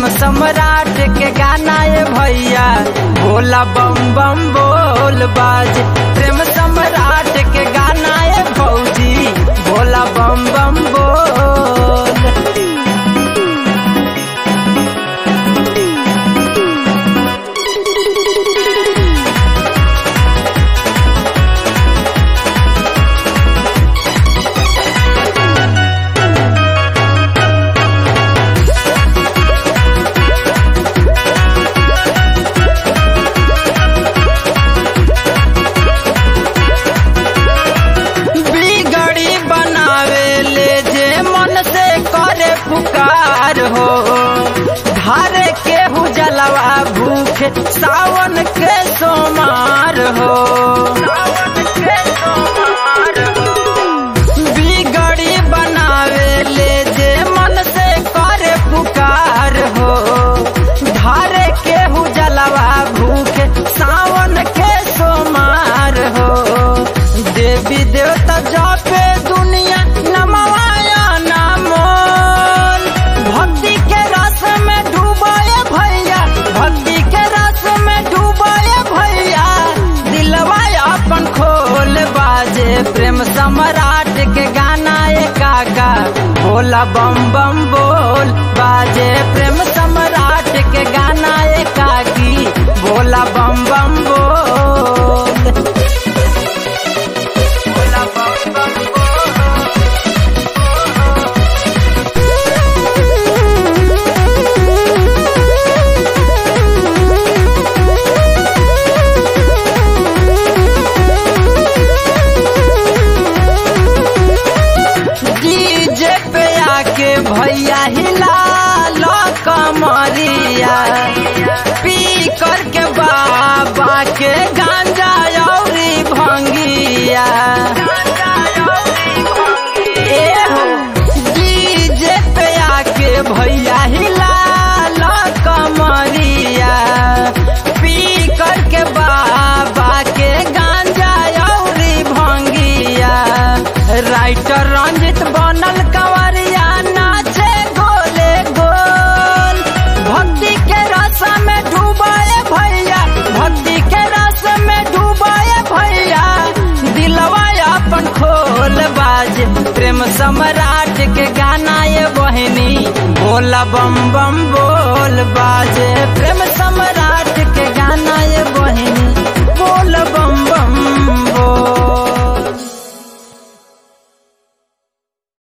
सम्राट के गाना ये भैया भोला बम बम बोल बाज प्रेम सम्राट के गाना ये भौजी भोला बम बम बोल बिगड़ी बनावे ले जे मन से करे पुकार हो धारे के जलवा भूख सावन के सोमार हो बिगड़ी बनावे ले जे मन से करे पुकार हो धारे के जलवा भूख सावन के सोमार हो देवी देवता जापे दुनिया नमवाया नामोल भक्ति के रस में डूबाए भैया भक्ति के रस में डूबाए भैया दिलवा अपन खोल बाजे प्रेम सम्राट के गाना ए काका भोला बम बम बोल बाजे प्रेम सम्राट के गाना ए काकी भोला बम बम बोल भोला बम बम बोल डीजे पे आके भैया हिला लो कमरिया पी करके बाबा के गांजा औरी भंगिया ए हो, डीजे पे आके भैया हिला लो कमरिया पी करके बाबा के गांजा औरी भंगिया राइटर रंजित बनल कंवरिया नाचे गोले गोल भक्ति के रस में डूबाए भैया भक्ति के रस में डूबाए भैया दिलवा अपन खोल बाज प्रेम सम्राट के गाना ये बहनी भोला बम बम बोल